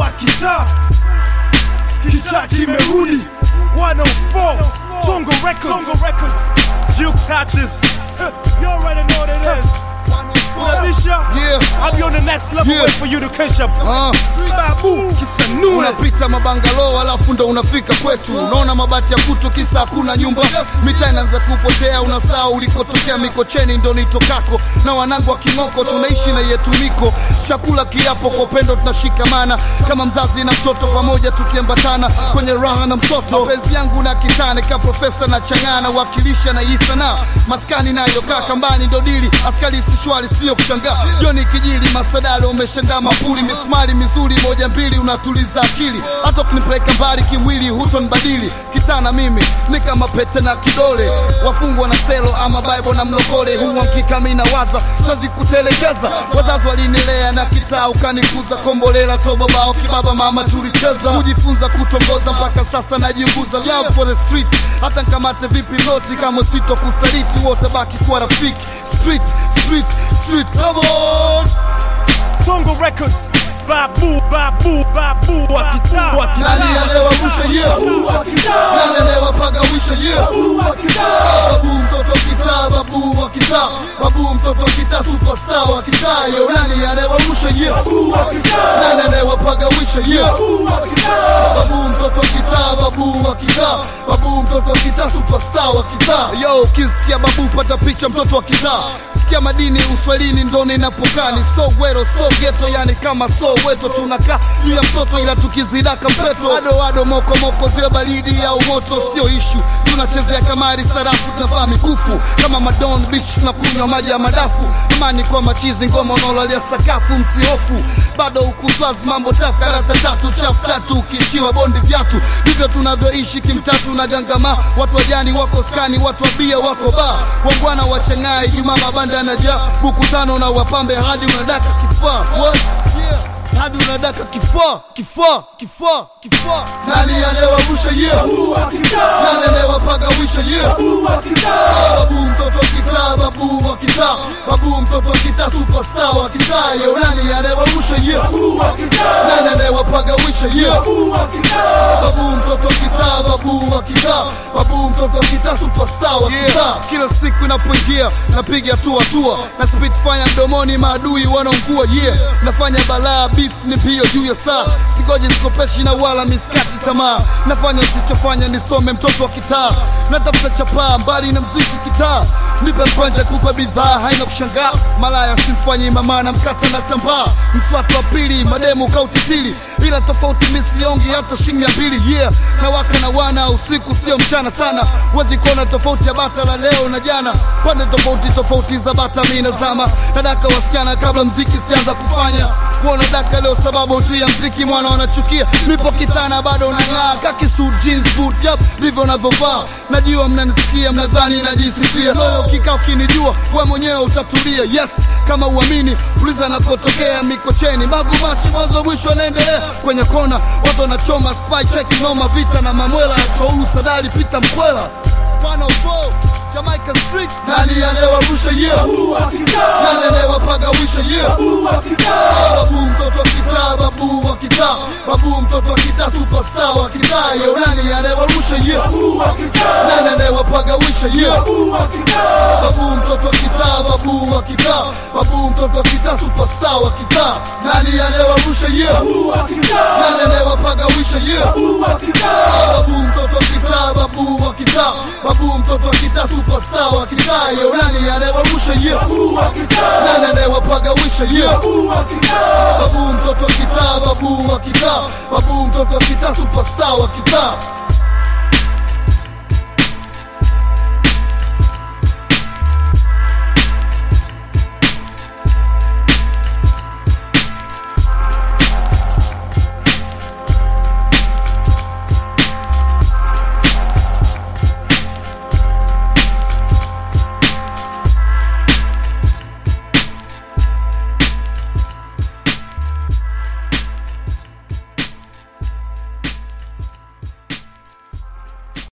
wa kitaa kitaa kimerudi 104 Tongo Records Tongo Records Juke touches You already know what it is Unalisha Yeah. I'll be on the next level Yeah. wait for you to catch up Ah. Babu Kisanue unapita mabangalo alafu ndo unafika kwetu unaona mabati ya kutu kisa hakuna nyumba mitaa inaanza kupotea unasaa ulikotokea mikocheni ndo nitokako na wanangu wa king'oko tunaishi na yetu miko chakula kiapo kwa upendo tunashikamana kama mzazi na mtoto pamoja tukiambatana kwenye raha na msoto mapenzi yangu na kitane ka profesa na changana wakilisha na hii sanaa maskani nayo kaa kambani ndo dili askari sishwali sio kushangaa joni kijili masadalo umeshandaa mapuli misumari mizuri moja mbili unatuliza akili hata ukinipeleka mbali kimwili hutonibadili kitana mimi ni kama pete na kidole wafungwa na selo ama bible na mlokole huwa mkikami na waza siwezi kutelekeza wazazi walinilea na kitaa ukanikuza kombolela tobabao kibaba mama tulicheza kujifunza kutongoza mpaka sasa najiunguza love for the streets hata nkamate vipi noti kama sito kusaliti wote baki kuwa rafiki street street street come on Tongo Records Babu Babu Babu wa kitaa wa nani kitaa anayewavusha yeah nani anayewapagawisha yeah babu mtoto wa kitaa babu wa kitaa babu mtoto wa kitaa superstar wa kitaa yo nani anayewavusha yeah nani anayewapagawisha yeah babu mtoto wa kitaa babu wa kitaa babu mtoto wa kitaa superstar wa kitaa yo ukisikia babu pata picha mtoto wa kitaa sikia madini uswahilini ndo ninapokaa ni so gwero so geto yani kama so weto tunakaa juu ya mtoto ila tukizidaka mpeto ado ado moko moko ziwe baridi au moto sio ishu tunachezea kamari sarafu tunavaa mikufu kama madon beach tunakunywa maji ya madafu amani kwa machizi ngoma unaolalia sakafu msihofu bado ukuswazi mambo tafu karata tatu chafu tatu ukiishiwa bondi vyatu ndivyo tunavyoishi kimtatu na gangama watu wajani wako skani watu wa bia wako ba wangwana wachengai jumaa mabanda yanajaa buku tano na wapambe hadi unadaka kifaa What? hadi unadaka kifaa kifaa kifaa kifaa nani anayewavusha yeah nani anayewapagawisha yeah babu mtoto wa kitaa babu wa kitaa babu mtoto wa kitaa superstar wa kitaa yo nani anayewavusha yeah nani anayewapagawisha yeah babu mtoto wa kitaa babu wa kitaa babu mtoto wa kitaa superstar wa kitaa kila siku inapoingia napiga tu hatua na spitfire mdomoni maadui wanaungua yeah nafanya balaa beef ni mbio juu ya saa sigoji sikopeshi na wala miskati tamaa nafanya usichofanya nisome mtoto wa kitaa natafuta chapaa mbali na mziki kitaa nipe mkwanja kupa bidhaa haina kushangaa malaya simfanyi mama na mkata na tambaa mswatu wa pili mademu kautitili ila tofauti misiongi hata shilingi mia mbili yeah na waka na wana usiku sio mchana sana wezi kuona tofauti ya bata la leo na jana pande tofauti tofauti za bata mi nazama nadaka wasichana kabla mziki sianza kufanya Wana daka leo sababu tu ya mziki mwana wanachukia nipo kitana bado nang'aa kakisu jeans boot yap ndivyo navyovaa najua mnanisikia mnadhani najisifia lolo ukikaa ukinijua we mwenyewe utatulia yes kama uamini uliza nakotokea mikocheni magumashi mwanzo mwisho anaendelea kwenye kona watu wanachoma spy check noma vita na mamwela choulu sadali pita mkwela 104 Jamaica Street nani anayewavusha yeah nani anayewapagawisha yeah babu mtoto wa kitaa babu wa kitaa babu mtoto wa kitaa superstar wa kitaa yo nani anayewarusha yeah nani anayewapagawisha yeah babu mtoto wa kitaa babu wa kitaa babu mtoto wa kitaa superstar wa kitaa nani anayewarusha yeah nani anayewapagawisha yeah babu mtoto wa kitaa babu wa kitaa babu mtoto wa kitaa superstar wa kitaa yo nani anayewarusha yeah nani anayewapagawisha yeah babu mtoto wa kitaa babu wa kitaa babu mtoto wa kitaa superstar wa kitaa